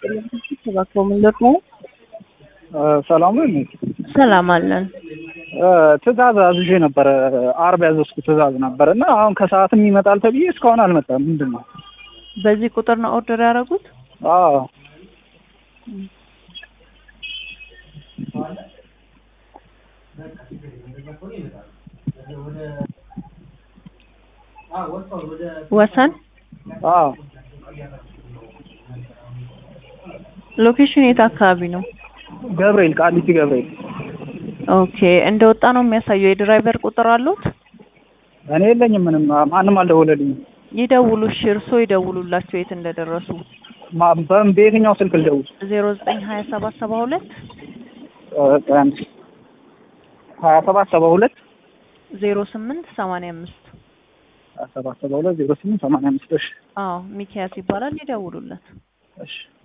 ተባክሮ ምን ደግሞ ሰላም ነው። እኔ ሰላም አለን። ትእዛዝ አዝዤ ነበረ። አርብ ያዘዝኩ ትእዛዝ ነበር እና አሁን ከሰዓትም ይመጣል ተብዬ እስካሁን አልመጣም። ምንድን ነው? በዚህ ቁጥር ነው ኦርደር ያደረጉት? አዎ ወሰን አዎ ሎኬሽን የት አካባቢ ነው? ገብርኤል ቃሊቲ ገብርኤል። ኦኬ እንደወጣ ነው የሚያሳየው። የድራይቨር ቁጥር አሉት? እኔ የለኝም ምንም፣ ማንም አልደወለልኝም። ይደውሉ። እሺ እርስዎ ይደውሉላቸው የት እንደደረሱ። ማ- በምን በየትኛው ስልክ ልደውል? ዜሮ ዘጠኝ ሀያ ሰባት ሰባ ሁለት አንድ ሀያ ሰባት ሰባ ሁለት ዜሮ ስምንት ሰማንያ አምስት ሀያ ሰባት ሰባ ሁለት ዜሮ ስምንት ሰማንያ አምስት እሺ አዎ ሚኪያስ ይባላል። ይደውሉለት። እሺ